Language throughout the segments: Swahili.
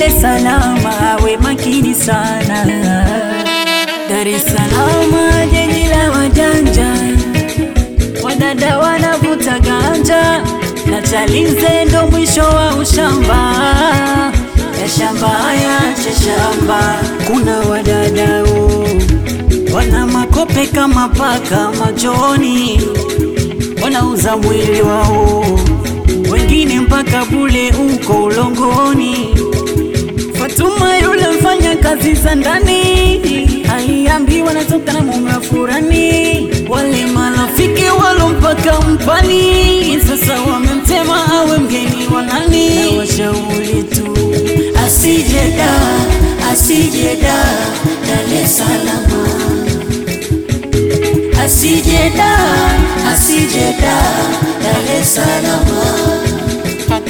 es Salaam awe makini sana. Dar es Salaam jiji la wajanja, wadada wanavuta ganja na Chalinze ndo mwisho wa ushamba ya shamba ya cha shamba. Kuna wadadao wana makope kama paka machoni, wanauza mwili wao, wengine mpaka bule uko ulongoni. Fatuma yule mfanya kazi za ndani aliambiwa natoka na mume wa furani. Wale marafiki walompaka mpani sasa wamemtema awe mgeni wa nani. Na washauri tu asije da, asije da Dar es Salaam, asije da, asije da Dar es Salaam.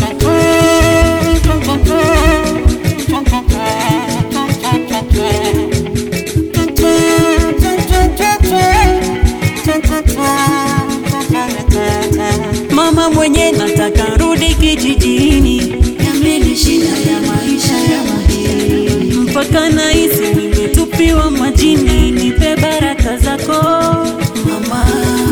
Mama mwenye nataka rudi kijijini, yameni shida ya maisha ya mjini, mpaka nahisi nimetupiwa majini. Nipe baraka zako mama,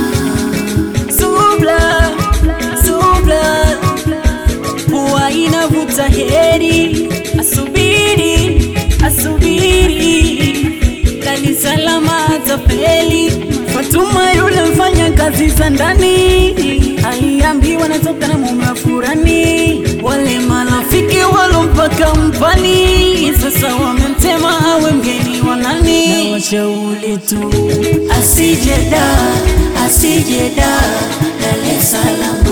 subla subla, huwa inavuta heri, asubiri asubiri, Dar es Salaam atafeli. Fatuma yule mfanya kazi za ndani aliambiwa natoka na mume wa furani. Wale marafiki walompaka mpani sasa wamemtema awe mgeni wa nani. Na washauri tu asije da, asije da Dar es Salaam,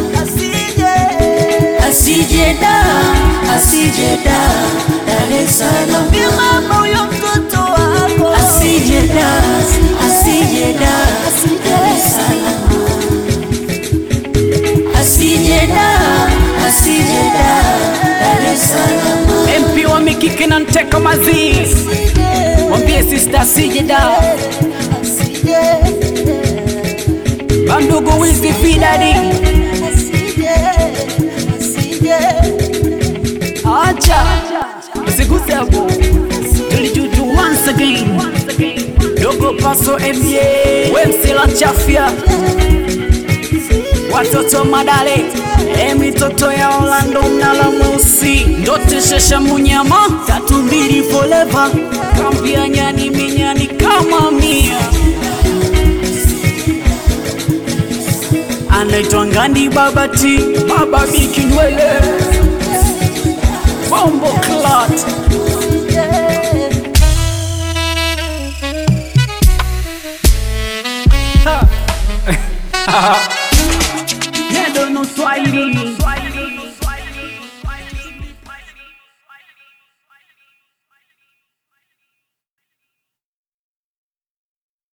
asije da, asije da Dar es Salaam. Mama huyo mtoto wako asije da, asije da Dar es Salaam, asije da, asije da Dar es Salaam. MP wa mikiki na nteka mazizi, mwambie sister sijida bandugu wizi fidadi acha usiguse hapo, tulijuju once again dogo paso MJ wemsila chafya watoto madale e mitoto ya Orlando mnala mweusi ndoteshesha munyama tatu mbili foleva kambia nyani minyani kama mia anaitwa Ngandi Babati Baba Bikinwele Bombo Clat Nendo no Swahili